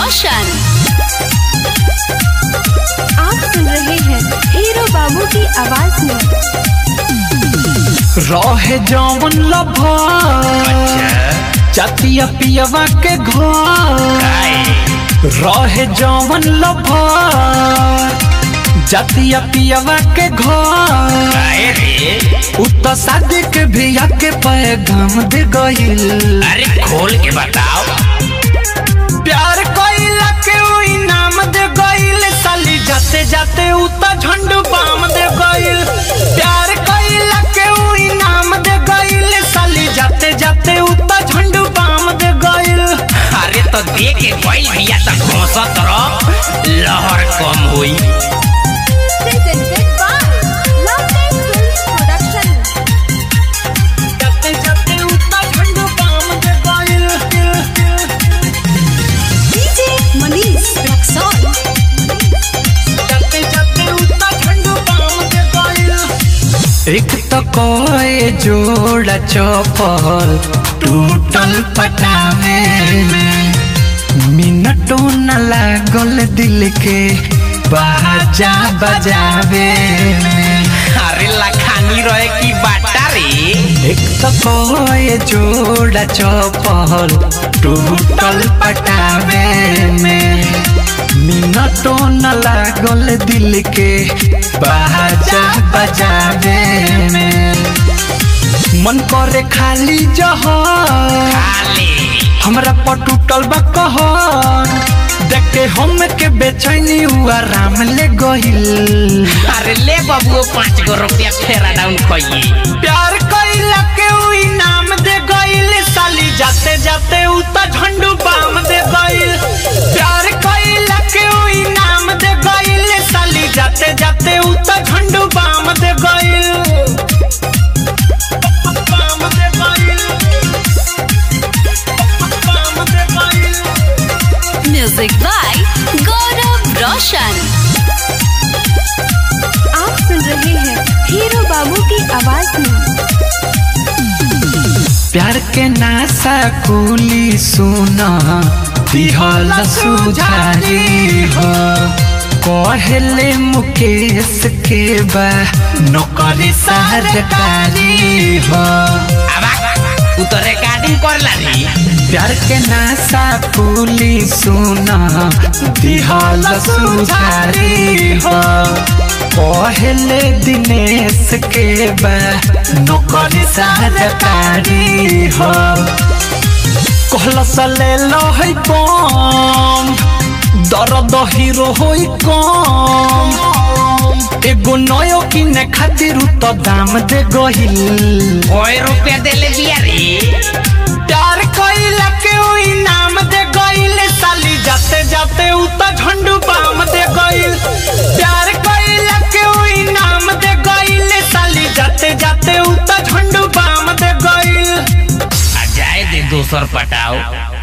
रोशन आप सुन रहे हैं हीरो बाबू की आवाज में रहे जौन लभा चतिया पियवा के घर रहे जौन लभा जतिया पियवा के घर उत शादी के भिया के पैगाम दे गइल अरे खोल के बताओ प्यार कइला के उ इनाम दे गइल साली जाते जाते उत झंडू बाम दे गइल प्यार कइला के उ इनाम दे गइल साली जाते जाते उत झंडू बाम दे गइल अरे तो दे के कोई भैया तक घोसत रहो लहर कम हुई presented by Lovely Films Production. जाते जाते उत झंडू बाम दे गइल DJ Manish Raxon. जाते जाते उत झंडू बाम दे गइल एक तो कोई जोड़ा चौपल टूटल पटावे में मिनटों न लागल दिल के बाजा बजावे में अरे लखानी रहे की बाटा रे एक तो कोई जोड़ा चौपल टूटल पटावे में मिनटों न लागल दिल के बाजा बजावे में मन करे खाली जहर खाली हमरा पर टूटल बा कहर देख के हम के बेचैनी हुआ राम ले गहिल अरे ले बाबू पाँच गो रुपया फेरा डाउन खोइए प्यार कइला के उ इनाम दे गइल साली जाते जाते उ त झंडू बाम दे गइल प्यार कइला के उ इनाम दे गइल साली जाते जाते उ त झंडू बाम दे गइल बाम दे गइल बाम दे गइल म्यूजिक बाय गौरव रोशन आप सुन रहे हैं हीरो बाबू की आवाज में प्यार के नासा कुली सुना दिहल सुझारी हो कहले मुकेश के बा नौकरी सरकारी हो अब उ तो रिकॉर्डिंग करला रे प्यार के नासा कुली सुना दिहल सुझारी हो कहले दिनेश के बा नौकरी सरकारी हो कहला सले लो है बम दर्द हीरो होई कम एगो नयो किने खातिर उ तो दाम दे गहिल ओए रुपया देले दिया रे प्यार कइला के उ इनाम दे गइल साली जाते जाते उ त झंडू बाम दे गइल प्यार कइला के उ इनाम दे गइल साली जाते जाते उ त झंडू बाम दे गइल आ जाए दे दोसर पटाओ